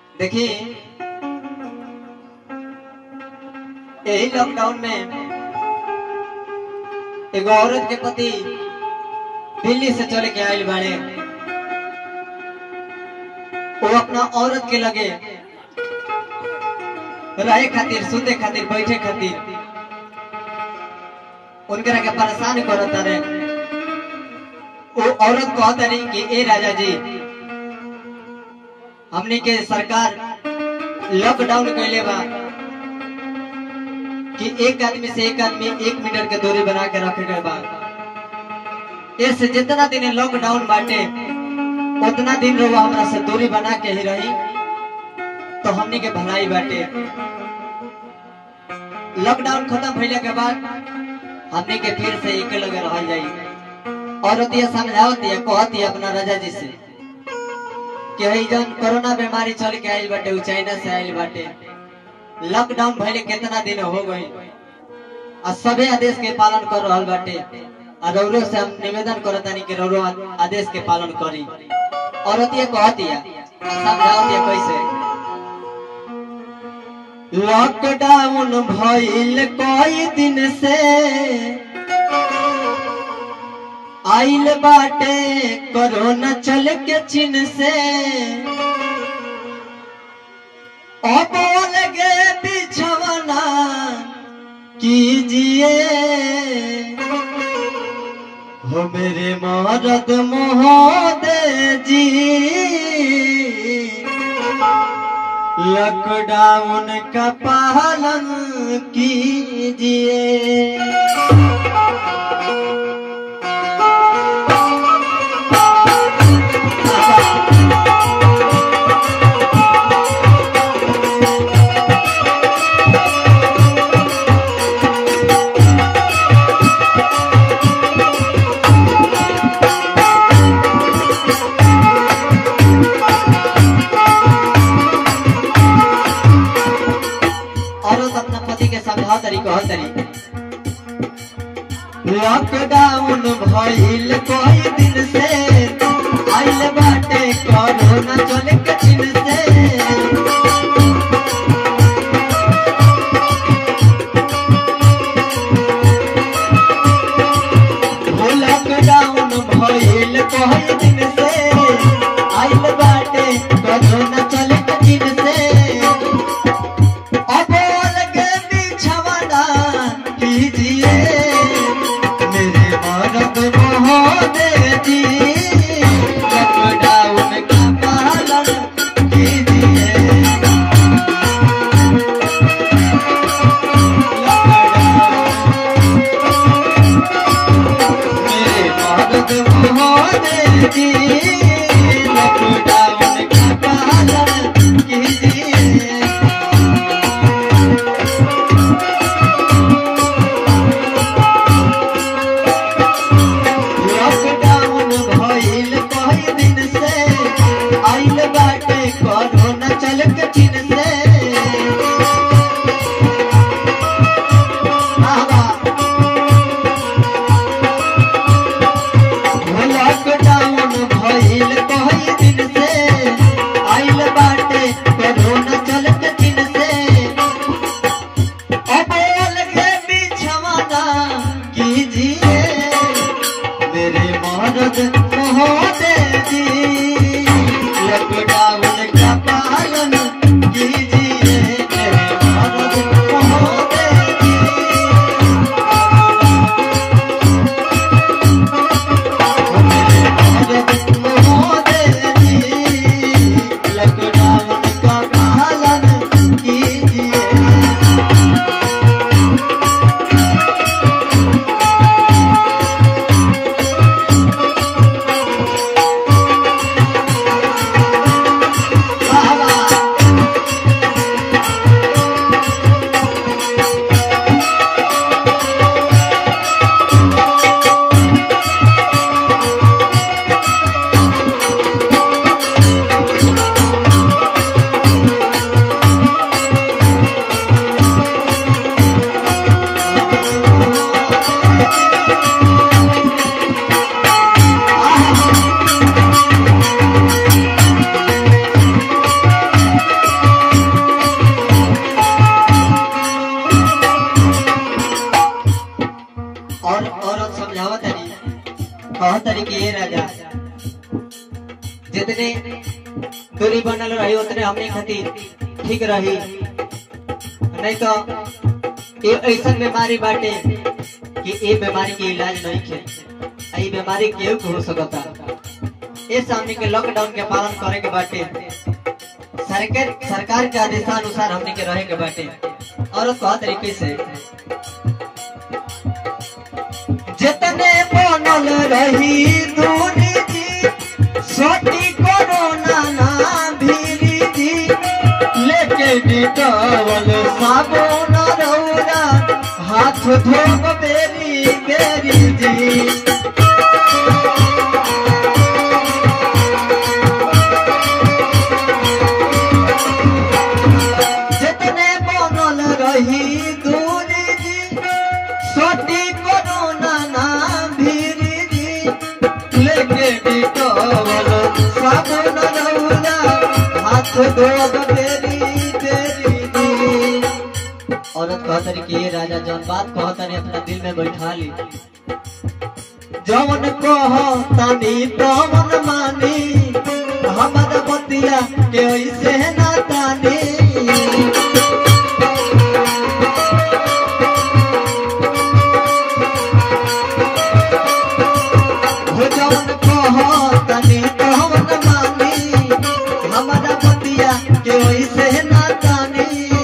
देखिए यही लॉकडाउन में एगो औरत के पति दिल्ली से चले के आयल बाड़े वो अपना औरत के लगे रहे खातिर सुते खातिर बैठे खातिर उनकरा के परेशान करत रहे वो औरत कहत रही कि ए राजा जी हमने के सरकार लॉकडाउन कैले बा कि एक आदमी से एक आदमी एक मीटर के दूरी बना के रखे गए बा इससे जितना दिन लॉकडाउन बाटे उतना दिन रहो हमरा से दूरी बना के ही रही तो हमने के भलाई बाटे लॉकडाउन खत्म भइले के बाद हमने के फिर से एक लगे रह जाई और दिया समझावत दिया कहत दिया अपना राजा जी से कि हई जन कोरोना बीमारी चल के आइल बाटे उ चाइना से आइल बाटे लॉकडाउन भइले कितना दिन हो गई आ सबे आदेश के पालन कर रहल बाटे आ रौरो से हम निवेदन करतानी कि रौरो आदेश के पालन करी औरतिया कहतिया समझावतिया कैसे लॉकडाउन भइल कई दिन से आइल बाटे कोरोना चल के चीन से अब लगे बिछवना कीजिए हो मेरे मरद महोदय जी लॉकडाउन का पालन कीजिए औरत अपना पति के समझा तरी कह तरी लॉकडाउन भइल कई दिन से आइल बाटे कोरोना चले के चीन से हो लॉकडाउन भइल कई दिन से आइल बाटे कोरोना चले के चीन से अब लगे बिछवाना कीजिए मेरे मरद महोदय जी लॉकडाउन का पालन दूरी बनल रही उतने हमने खातिर ठीक रही नहीं तो ये ऐसा बीमारी बाटे कि ये बीमारी के इलाज नहीं खे आ ये बीमारी केहू के हो सकता इस हमने के लॉकडाउन के पालन करे के बाटे सरकार सरकार के आदेशानुसार हमने के रहे के बाटे और कहा तरीके से जितने बनल रही दूरी जी सोटी कोरोना ना भीरी जी लेके डिटॉल साबुन रौरा हाथ धोब बेरी बेरी जी जितने बनल रही दूरी जी सोटी कोरोना ना भीरी जी लेके डिटॉल साबुन रौरा हाथ धोब बेरी बेरी जी औरत कहतरी कि ये राजा जौन बात कहतरी अपना दिल में बैठा ली जौन कहतनी तौन मानी हमर बतिया के ऐसे ना तानी हो जौन कहतनी तौन मानी हमर बतिया के ऐसे ना तानी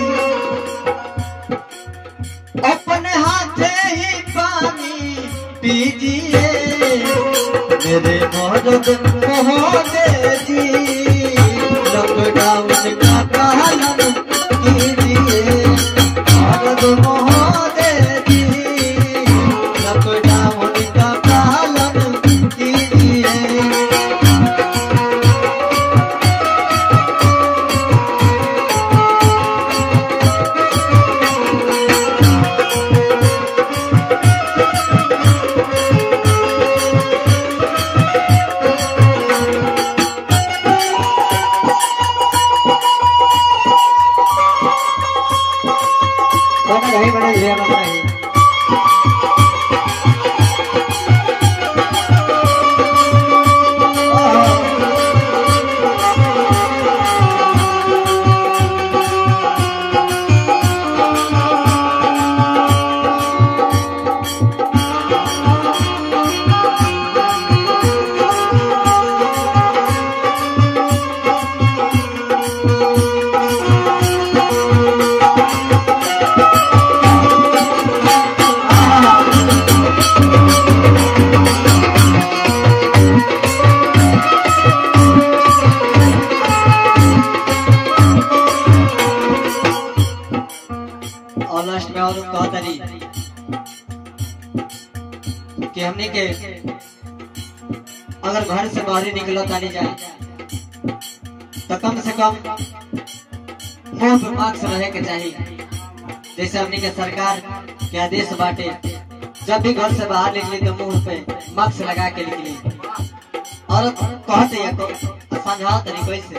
अपने हाथे ही पानी पीजिए मेरे मदद महोदय जी लॉकडाउन का पालन कीजिए मदद महोदय जी लॉकडाउन का पालन कीजिए बना रही बना रही बना रही और लास्ट में और कहा तरी कि हमने के अगर घर से बाहर निकलो तानी जाए तो कम से कम मुंह पे मास्क रहे के चाहिए जैसे हमने के सरकार के आदेश बाटे जब भी घर से बाहर निकली तो मुंह पे मास्क लगा के निकली और कहते या को समझाओ तरीके से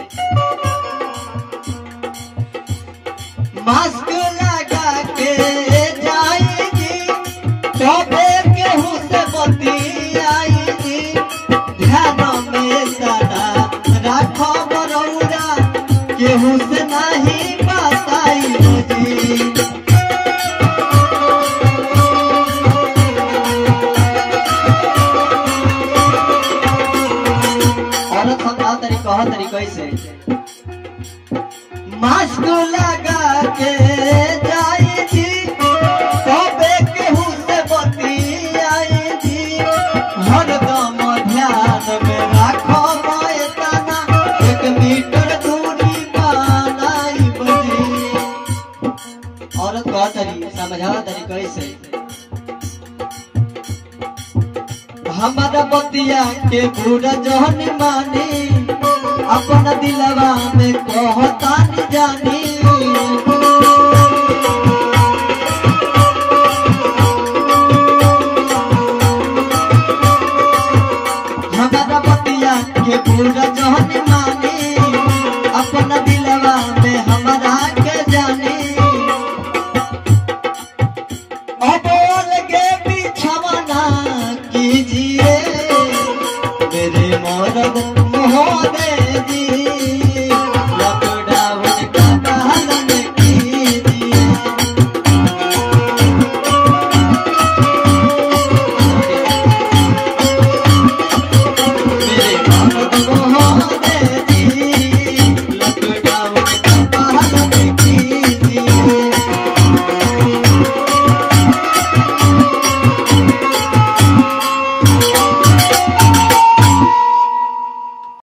मास्क लगा के जाएगी तबे केहू से बतियाएगी ध्यान में सदा राखो बरौरा केहू से नहीं बताई जी औरत समझाओ तरी कहो तरी कैसे मास्क लगा के जाएगी तबे केहू से बतियाएगी हरदम ध्यान में राखो तना एक मीटर दूरी बनाई बजी औरत कह तरी समझा तरी कैसे हमारा बतिया के पूरा जहन मानी अपन दिलवा में कहता नहीं जानी